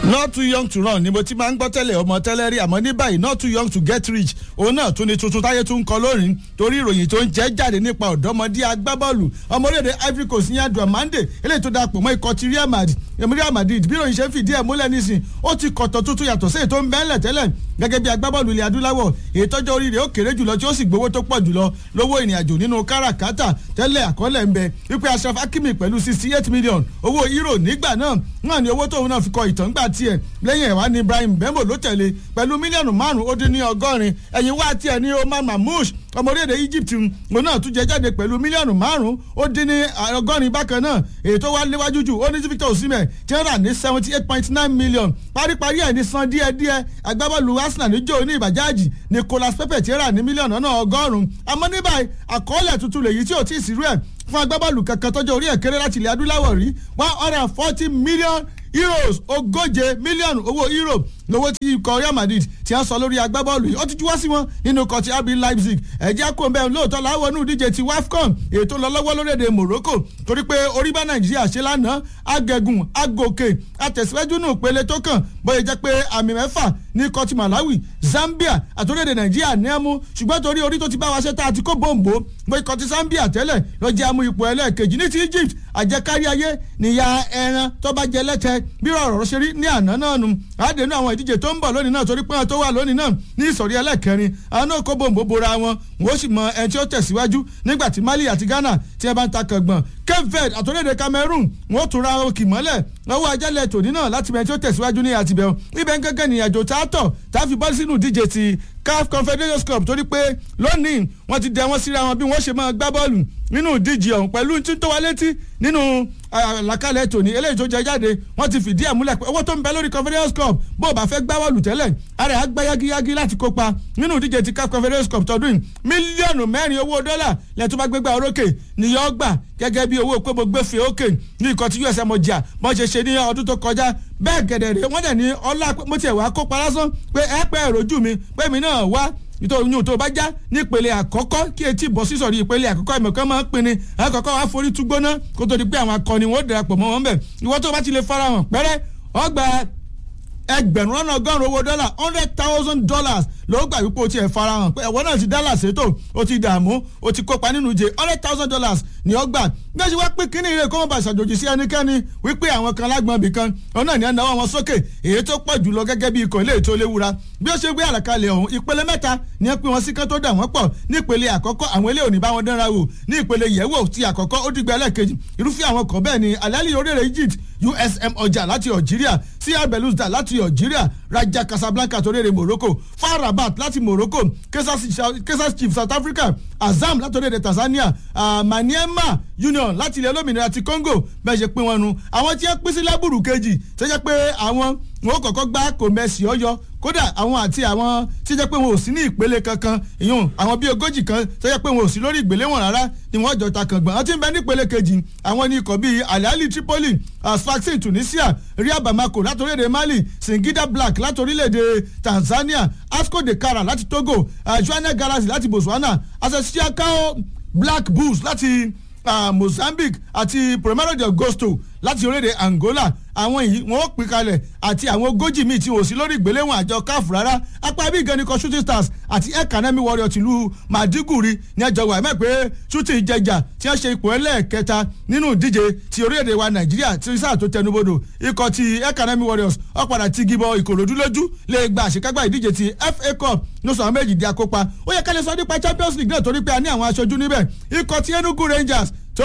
not too young to run ni mo ti máa ń gbọ́ tẹ́lẹ̀ ọmọ tẹ́lẹ̀ rí àmọ́ ní báyìí not too young to get rich òun náà tún ni tuntun táyé tún ń kọ lónìí torí ìròyìn tó ń jẹ́ jáde nípa ọ̀dọ́mọdé agbábọ́ọ̀lù ọmọ orílẹ̀-èdè Ivory Coast ní adùn amande eléyìí tó dapò mọ́ ikọ̀ ti Real Madrid Real Madrid bí ìròyìn ṣe ń fìdí ẹ̀ múlẹ̀ nísìn ó ti kọ̀tọ̀ tuntun yàtọ̀ sí èyí tó ń bẹ́ẹ̀lẹ̀ tẹ́lẹ̀ gẹ́gẹ́ bí agbábọ́ọ̀lù ilẹ̀ adúláwọ̀ èyí tọ́jọ́ orí rẹ̀ ó kéré jùlọ tí ó sì gbowó tó pọ̀ jùlọ lówó ìrìnàjò nínú káràkátà tẹ́lẹ̀ àkọọ́lẹ̀ ń bẹ wípé Ashraf Hakimi pẹ̀lú sixty eight million owó euro nígbà náà náà ni owó tóun náà fi kọ ìtàn gbà tiẹ̀ lẹ́yìn ẹ̀wá ní Ibrahim Bembo ló tẹ̀lé pẹ̀lú mílíọ̀nù márùn-ún ó dín ní ọgọ́rin ẹ̀yìn wá tiẹ̀ ní Omar Mamouche ọmọ orílẹ̀-èdè Egypt òun náà tún jẹ jáde pẹ̀lú mílíọ̀nù márùn-ún ó dín ní ọgọ́rin bákan náà èyí tó wá léwájú jù ó ní Victor Osimhen tí wọ́n rà ní seventy eight point nine million paríparí ẹ̀ ní san díẹ̀díẹ̀ agbábọ́ọ̀lù Arsenal níjó ní ìbàjáàjì Nicolas Pepe tí wọ́n rà ní mílíọ̀nù náà ọgọ́rùn-ún àmọ́ ní báyìí àkọọ́lẹ̀ tuntun lèyí tí ò tí ì sírú ẹ̀ fún agbábọ́ọ̀lù kankan tọ́jọ́ orí ẹ̀ kéré láti ilẹ̀ adúláwọ̀ rí one hundred and forty million euros ogóje mílíọ̀nù owó euro lówó tí ikọ̀ Real Madrid ti ń sọ lórí agbábọ́ọ̀lù yìí ó ti juwọ́ sí wọn nínú ikọ̀ ti RB Leipzig ẹ̀jẹ̀ kó ń bẹ́ẹ̀ lóòótọ́ láwọn inú ìdíje ti WAFCON ètò lọ lọ́wọ́ lórílẹ̀‐èdè Morocco torí pé orí bá Nàìjíríà ṣe lánàá agẹ̀gùn agòkè àtẹ̀síwájú nù pele tó kàn bóyá jẹ́ pé àmì mẹ́fà ní ikọ̀ ti Malawi Zambia àti orílẹ̀‐èdè Nàìjíríà ní ẹ̀mú ṣùgbọ́n torí orí tó ti bá wa ṣe tá a ti kó bòǹbò bó ikọ̀ ti Zambia tẹ́lẹ̀ lọ jẹ́ amú ipò ẹlẹ́ẹ̀kejì ní ti Egypt àjẹkárí ayé níyà ẹran tó bá jẹ lẹ́tẹ̀ bí ọ̀rọ̀ ṣe rí ní àná náà nù àdénú àwọn ìdíje tó ń bọ̀ lónìí náà torí pé wọn tó wà lónìí náà ní ìsọ̀rí ẹlẹ́kẹrin àwọn náà kó bòǹbò bora wọn wọn ó sì mọ ẹni tí ó tẹ̀síwájú nígbà tí Mali àti Ghana tí ẹ bá ń ta kàngbọ̀n Cape Verde àtòlédè Cameroon wọn ó tún ra òkì mọ́lẹ̀ lọ́wọ́ ajálẹ̀ tòní náà láti bẹ̀rẹ̀ tí ó tẹ̀síwájú ní àtibẹ̀ ibẹ̀ ń gẹ́gẹ́ ní àjò tá a tọ̀ tá a fi bọ́ sínú ìdíje ti CAF Confederations Cup torí pé lónìí wọ́n ti dẹ wọ́n síra wọn bí wọ́n ṣe máa gbá bọ́ọ̀lù nínú ìdíje ọ̀hún pẹ̀lú tí tó wá létí nínú àlàkalẹ̀ tòní eléyìí tó jẹ jáde wọ́n ti fìdí ẹ̀ múlẹ̀ pé owó tó ń bẹ lórí Confederations Cup bó o bá fẹ́ gbá bọ́ọ̀lù tẹ́lẹ̀ ara ẹ̀ á gbá yágíyágí láti kópa nínú ìdíje ti CAF Confederations Cup tọdún yìí mílíọ̀nù mẹ́rin owó dọ́là lẹ́tọ́ bá gbégbá orókè nìyọ́ gbà gẹ́gẹ́ bí owó pé mo gbé fi òkè ní ikọ̀ tí USM ọjà bọ́n ṣe ṣe ní ọdún tó kọjá bẹ́ẹ̀ gẹ̀dẹ̀ rẹ̀ wọ́n dẹ̀ ní ọlá mo tiẹ̀ wá kópa lásán pé ẹ pẹ́ ẹ̀rọ̀jú mi pé mi náà wá nítorí yóò tó bá já nípele àkọ́kọ́ kí etí bọ́ sísọ̀rí ìpele àkọ́kọ́ ìmọ̀kan máa ń pinni àkọ́kọ́ wá forí tú gbóná kó tó di pé àwọn akọni wọn ó darapọ̀ mọ́ wọn bẹ̀ ìwọ tó bá ti lè farahàn pẹ́rẹ́ ọgbà ẹgbẹ̀rún lọ́nà ọgọ́rùn-ún owó dọ́là hundred thousand dollars ló gbà wípé o ti ẹ̀ farahàn pé ẹ̀wọ́n náà ti dálà sétò o ti dààmú o ti kópa nínú ìje hundred thousand dollars ni ó gbà bí wọ́n ṣe wá pín kínní ìrè kó wọ́n bá ṣàjòjì sí ẹnikẹ́ni wípé àwọn kan lágbọ̀n ibì kan òun náà ní ẹ̀ náwó wọn sókè èyí tó pọ̀ jùlọ gẹ́gẹ́ bí ikọ̀ ilé ètò léwura bí ó ṣe gbé àlàkalẹ̀ ọ̀hún ìpele mẹ́ta ni ẹ pín wọn sí kán tó dà wọ́n pọ̀ ní ìpele àkọ́kọ́ àwọn ilé òní bá wọn dánra wò ní ìpele yẹ̀wò ti àkọ́kọ́ ó dìgbà ẹlẹ́ẹ̀kejì irúfẹ́ àwọn kan bẹ́ẹ̀ ni alali orílẹ̀ Egypt USM ọjà láti Algeria CR Belouizdad láti Algeria Raja Casablanca torílẹ̀ Morocco FAR Rabat láti Morocco Kaizer Chiefs South Africa Azam láti orílẹ̀ Tanzania uh, Maniema Union láti ilẹ̀ olómìnira ti Congo bẹ́ẹ̀ ṣe pín wọn nu àwọn tí wọ́n pín sí lábùrù kejì tó jẹ́ pé àwọn wọn ò kọ́kọ́ gbá kò mẹ́sì ọyọ kódà àwọn àti àwọn tí jẹ́ pé wọn ò sí ní ìpele kankan ìyún àwọn bíi ogójì kan tó jẹ́ pé wọn ò sí lórí ìgbéléwọ̀n rárá ni wọ́n jọ ta kàngbọ̀n àti ń bẹ ní ìpele kejì àwọn ní ikọ̀ bíi Al-Ahli Tripoli Sfaxien Tunisia Ria Bamako láti orílẹ̀-èdè Mali Singida Black láti orílẹ̀-èdè Tanzania Asco de Kara láti Togo Joanna Galaxy láti Botswana Asasiakao Black Bulls láti uh, Mozambique àti Primeiro de Agosto láti orílẹ̀-èdè Angola àwọn yìí wọ́n ó pín kalẹ̀ àti àwọn ogójì míì tí wò sí lórí ìgbéléwọ̀n àjọ CAF rárá apá bí gan ni kan shooting stars àti academy warrior tìlú Maiduguri ní ẹjọ́ wà mẹ́ pé shooting jẹjà tí wọ́n ṣe ipò ẹlẹ́ẹ̀kẹta nínú ìdíje ti orílẹ̀-èdè wa Nàìjíríà tí sáà tó tẹnubodò ikọ̀ ti academy warriors ó padà ti gibọ Ìkòròdú lójú lè gba àṣekágbá ìdíje ti FA Cup ní sọ̀rọ̀ méjì di akópa ó yẹ kálẹ̀ sọ nípa Champions League náà torí pé a ní àwọn aṣojú níbẹ̀ ikọ̀ ti Enugu Rangers tó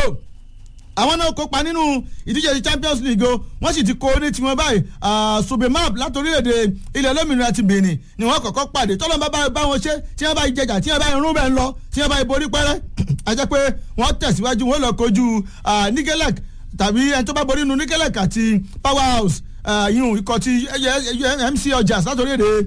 àwọn náà kópa nínú ìdíje ti champions league o wọ́n sì ti kó ní tiwọn báyìí subemap láti orílẹ̀-èdè ilẹ̀ olómìnira ti benin ni wọ́n kọ́kọ́ pàdé tọ́lọ́ bá bá wọn ṣe tí wọ́n bá jẹjà tí wọ́n bá irun bẹ́ẹ̀ ń lọ tí wọ́n bá borí pẹ́rẹ́ àjẹ́ pé wọ́n tẹ̀síwájú wọ́n lọ kojú nigelec tàbí ẹni tó bá borí inú nigelec àti powerhouse yìnyín ikọ̀ ti mc ọjà láti orílẹ̀-èdè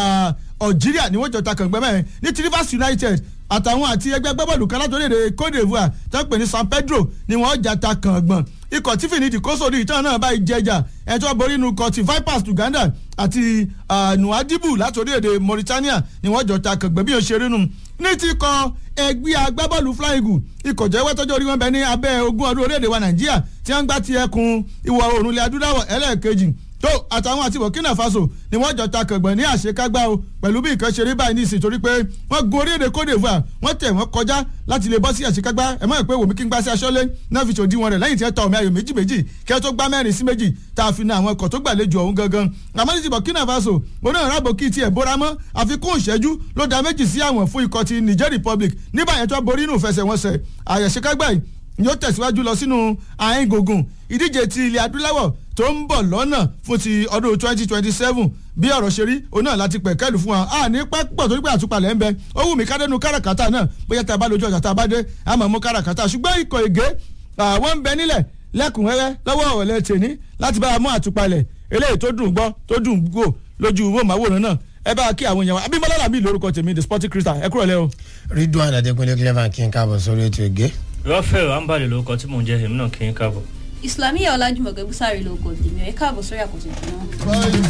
algeria ni wọ́n jọ ta kàngbẹ́ mẹ́rin ní ti rivers united àtàwọn àti ẹgbẹ́ gbẹ́bọ̀lù kan látòrí èdè Côte d'Ivoire tó ń pè ní San Pedro ni wọ́n jà ta kàngbọ̀n ikọ̀ tí fìní ìdíkóso ní ìtàn náà báyìí jẹjà ẹ̀ tó borí inú ikọ̀ ti Vipers Uganda àti Nuadibu látòrí èdè Mauritania ni wọ́n jọ ta kàngbọ̀n bí wọ́n ṣe rí nù ní ti kọ ẹgbẹ́ agbábọ́ọ̀lù Flying Eagle ikọ̀ jẹ́wọ́ tọ́jú orí wọn bẹ ní abẹ́ ogún ọdún orílẹ̀-èdè wa Nàìjíríà tí wọ́n ń gbá ti ẹkùn ìwọ̀ oòrùn ilẹ̀ adúláwọ̀ ẹlẹ́ẹ̀kejì tó àtàwọn àti burkina faso ni wọ́n jọ ta kàngbọ̀n ní àṣekágbá o pẹ̀lú bí nǹkan ṣe rí báyìí ní ìsìn torí pé wọ́n gun orílẹ̀-èdè cote divoire wọ́n tẹ̀ wọ́n kọjá láti lè bọ́ sí àṣekágbá ẹ̀ mọ́ ìpè wòmí kí n gbá sí aṣọ́lé náà fi ṣòdiwọ̀n rẹ̀ lẹ́yìn tí ẹ ta ọ̀mí ayò méjì méjì kí ẹ tó gbá mẹ́rin sí méjì tá a fi na àwọn ọkọ̀ tó gbàlejò ọ̀hún gangan àmọ́ ní ti burkina faso oní ìràbò kí tiẹ̀ bóra mọ́ àfikún ìṣẹ́jú ló da méjì sí àwọn fún ikọ̀ ti niger republic nígbà yẹn tó borí inú ìfẹsẹ̀wọnsẹ̀ àyẹ̀ṣekágbá yìí yóò tẹ̀síwájú lọ sínú àárín gbùngbùn ìdíje ti ilẹ̀ adúláwọ̀ tó ń bọ̀ lọ́nà fún ti ọdún twenty twenty seven bí ọ̀rọ̀ ṣe rí òun náà láti pẹ̀ kẹ́lù fún wa a ní pẹ́pọ̀ torí pé àtúpalẹ̀ ń bẹ ó wù mí kádẹ́nu káràkátà náà bóyá tá a bá lójú ọjà tá a bá dé a máa mú káràkátà ṣùgbọ́n ikọ̀ ègé àwọn ń bẹ nílẹ̀ lẹ́kùnrẹ́rẹ́ lọ́wọ́ ọ̀rẹ́ tèní láti bá a mú àtúpalẹ̀ eléyìí tó dùn gbọ́ tó dùn gbò lójú wòmáwòrán náà ẹ bá kí àwọn èèyàn wa abimọlá làbí lórúkọ tèmi the sporting crystal ẹ kúrò lẹ o. ridwan adekunle clever kí n káàbọ̀ sórí ètò ìgé. rọ́fẹ̀l ambali lórúkọ tí mò ń jẹ́ èmi náà kí n káàbọ̀. islamiyah ọlájúmọ̀kẹ́ búsárì ló kọ tèmi ẹ̀ káàbọ̀ sórí àkóso ìpínlẹ̀